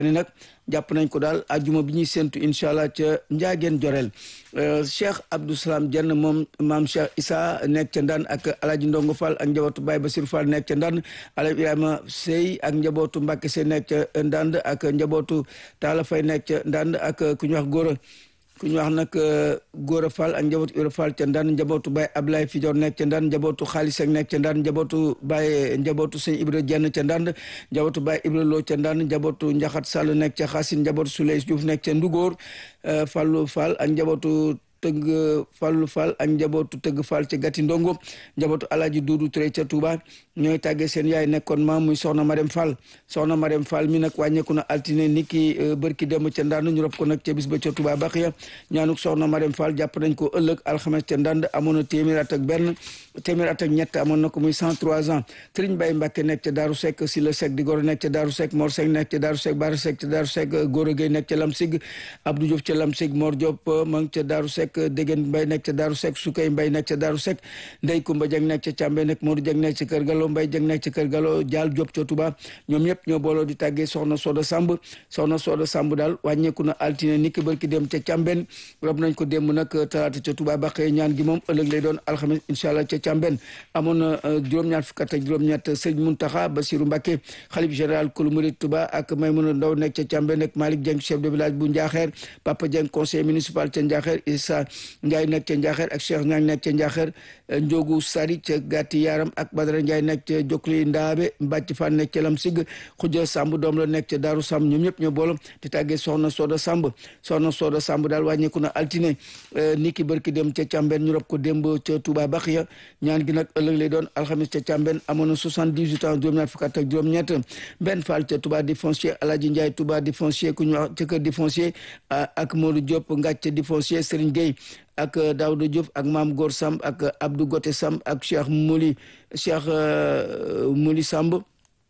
ni nag jàpp nañ ko daal ajuma bi ñuy séntu incha allah ca njaageen joreel cheikh abdou salam jenn moom maam cheikh isa nekk ca ndaan ak alaaji ndongo fall ak njabootu baay basir fall nekk ca ndaan alaaji ibrahima sey ak njabootu mbàkke sey nekk ca ndand ak njabootu taala fay nekk ca ndand ak ku ñu wax góora ku ñu wax nag góora fall ak njabootu ibra fall ca ndaan njabootu baay ablaye fijoor nekk ca ndaan njabootu xaalis ak nekk ca ndaan njabootu baay njabootu sëñ ibra jenn ca ndaan njabootu baay ibra loo ca ndaan njabootu njaxat sall nekk ca xaasin njabootu suley juuf nekk ca ndugóor fallu fall ak njabootu tëgg fallu fall ak njabootu tëgg fall ca gati ndongo njabootu alaaji duudu Touré ca Touba ñooy tàggee seen yaay nekkoon maam muy soxna Marème Fall soxna Marème Fall mi nag wàññeeku na altine ni ki bërki dem ca ndand ñu rob ko nag ca bis ba ca Touba Baxiya ñaanuk soxna Marème Fall jàpp nañ ko ëllëg alxames ca ndand amoon na téeméer at ak benn téeméer at ak ñett amoon na ko muy cent trois ans Sëriñ Baye Mbàkke nekk ca Daaru Seck si la Seck di goro nekk ca Daaru Seck Mor Seck nekk ca Daaru Seck Bara Seck ca Daaru Seck Gora Gueye nekk ca Lamsig Abdou Diouf ca Lamsig Mor Diop ma ngi ca Daaru Seck Dégén Mbay nekk ca Daaru Seck Sukay Mbay nekk ca Daaru Seck Ndey Kumba Jeng nekk ca Càmbe nekk Modou Jeng nekk ca Kër Galo Mbay Jeng nekk ca Kër Galo Jaal Diop ca Touba ñoom ñëpp ñoo booloo di tàggee soxna Soda Samb soxna Soda Samb daal wàññeeku na altine niki barki dem ca Càmben rob nañ ko démb nag talaata ca Touba baqee ñaan gi moom ëllëg lay doon alxames incha allah ca Càmben amoon na juróom-ñaar fukk ak juróom-ñett sëñ Muntaxa Basiru Mbàkke xalif général kulu murid Touba ak Maymuna Ndaw nekk ca Càmben nekk Malick Dieng chef de village bu Njaaxeer Papa Dieng conseil municipal ca Njaaxeer Issa Ndiaye nekk ca Njaaxeer ak Cheikh Ñang nekk ca Njaaxeer Njogu Sari ca Gàtti Yaram ak Badara Ndiaye nekk ca Jokli Ndaabe Mbàcc Fan nekk ca Lam Sig Xuja Samb doom la nekk ca Daaru Samb ñoom ñëpp ñoo boolo di tàggee soxna Soda Samb soxna Soda Samb daal wàññeeku na altine niki barki dem ca Càmben ñu rob ko démb ca Touba Baxiya ñaan gi nag ëllëg lay doon alxamis ca Càmben amoon na soixante-dix-huit ans juróom-ñaar fukk ak juróom-ñett benn Fall ca Touba di foncier Alaaji Ndiaye Touba di foncier ku ñu wax ca kër di foncier ak Modou Diop ngàcc di foncier Serigne Gueye ak Daouda Diouf ak Maam Góor Samb ak Abdou Gote Samb ak Cheikh Mouli Cheikh Mouli Samb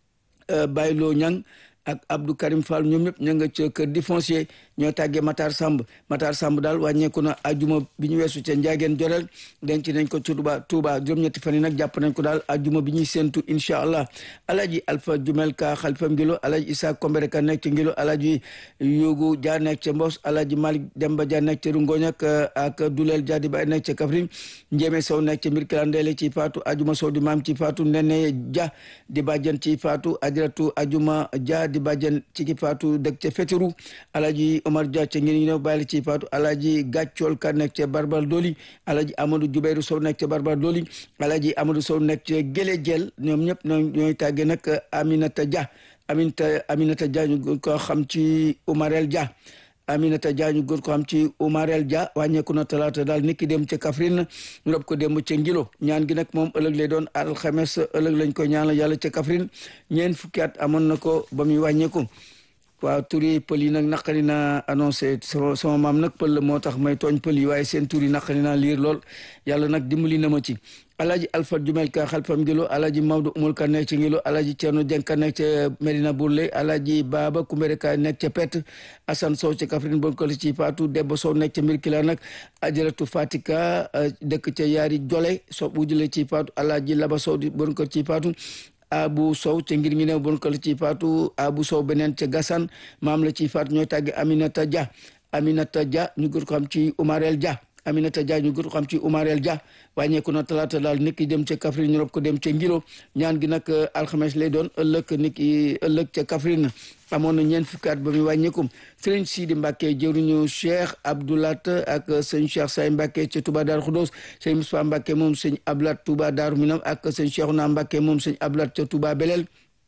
Baylo Ñang ak Abdou Karim Fall ñoom ñëpp ña nga ca kër di foncier ñoo tàggee Matar Samb Matar Samb daal wàññeeku na ajuma bi ñu weesu ca Njaageen Jorel denc nañ ko ci Touba Touba juróom-ñetti fan yi nag jàpp nañ ko daal ajuma bi ñuy séentu incha allah alaji Alpha Jumel Ka xalifa Ngilo alaji Issa Kombere Ka nekk ca Ngilo alaji Yogu Dia nekk ca Mbos alaji Malick Demba Dia nekk ca Rungoñ ak ak Dulel Dia di bay nekk ca Kaffrine Njéeme Sow nekk ca mbir kilandeele ci faatu ajuma Sow di maam ci faatu Nene Dia di bàjjen ci faatu ajaratu ajuma Dia di bàjjen ci ki faatu dëkk ca Fétéru alaji Omar Dia ca ngir ñëw bàyyi ci faatu alaji Gàccool Ka nekk ca Barbar Doli alaji Amadou Jubeyru Sow nekk ca Barbar Doli alaji Amadou Sow nekk ca Gélé Jel ñoom ñëpp ñooy tàggee nag Aminata Dia Aminata Aminata Dia ñu ko xam ci Umarel Dia Aminata Dia ñu gën ko xam ci Umarel Dia wàññeeku na talaata daal niki dem ca Kaffrine ñu rob ko dem ca Ngilo ñaan gi nag moom ëllëg lay doon alxames ëllëg lañ ko ñaanal yàlla ca Kaffrine ñeent fukki at amoon na ko ba muy wàññeeku waaw tur yi pël yi nag naqari naa annoncé sama sama maam nag pël la moo tax may tooñ pël yi waaye seen tur yi naqari naa liir lool yàlla nag dimbali na ma ci alaji alpha jumel ka xalfam ngilo alaji mawdo umul ka nekk ci ngilo alaji ceerno jeng ka nekk ca medina burley alaji baba kumbere ka nekk ca pet asan sow ca kafrin bon ko ci faatu debbo sow nekk ca mbir kila nag ajaratu fatika dëkk ca yaari jole so ujule ci faatu alaji laba sow di bon ko ci faatu abu sow ca ngir ngi new bon ko la ci faatu abu sow beneen ca gasan maam la ci faatu ñooy tàgge aminata dia aminata dia ñu gën ko xam ci umarel dia Aminata Dia ñu gën ko xam ci Umarel Dia wàññeeku na talaata daal nit ki dem ca Kaffrine ñu rob ko dem ca Ngilo ñaan gi nag alxames lay doon ëllëg nit ki ëllëg ca Kaffrine amoon na ñeent fukki at ba muy wàññeeku Sëriñ Sidi Mbacke jëruñu Cheikh Abdoulat ak sëñ Cheikh Say Mbacke ca Touba Darou Khoudoss sëñ Moustapha Mbacke moom sëñ Ablat Touba Darou Minam ak sëñ Cheikhouna Mbacke moom sëñ Ablat ca Touba Belel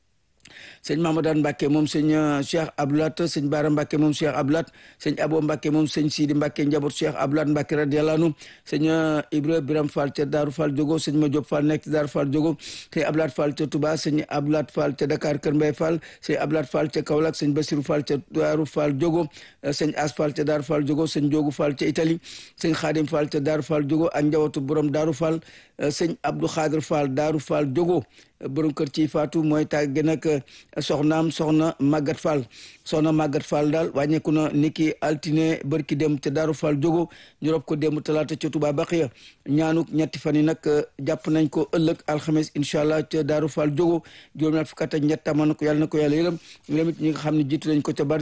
sëñ Mamadou Mbacke moom sëñ Cheikh Abdoulat sëñ Bara Mbacke moom Cheikh Abdoulat sëñ Abo Mbacke moom sëñ Sidi Mbacke njaboot Cheikh Abdoulat Mbacke radiyallahu anhu sëñ Ibra Biram Fall ca Daaru Fall Jogo sëñ Ma Diop Fall nekk ca Daaru Fall Jogo sëñ Abdoulat Fall ca Touba sëñ Abdoulat Fall ca Dakar Kër Mbay Fall sëñ Abdoulat Fall ca Kaolack sëñ Basirou Fall ca Daaru Fall Jogo sëñ As Fall ca Daaru Fall Jogo sëñ Jogu Fall ca Italie sëñ Xaadim Fall ca Daaru Fall Jogo ak njabootu borom Daaru Fall sëñ Abdou Khadir Fall Daaru Fall Jogo borom kër ci faatu mooy tàgge nag soxnaam soxna Maguette Fall soxna Maguette Fall daal wàññeeku na niki altine bërki dem te Daaru Fall jogo ñu rob ko démb talaata ca Touba Baxiya ñaanuk ñetti fan yi nag jàpp nañ ko ëllëg alxames incha allah ca Daaru Fall jogo juróom ñaar fukk ak ñett amoon na ko yàlla na ko yàlla yërëm yërëm it ñi nga xam ne jiitu nañ ko ca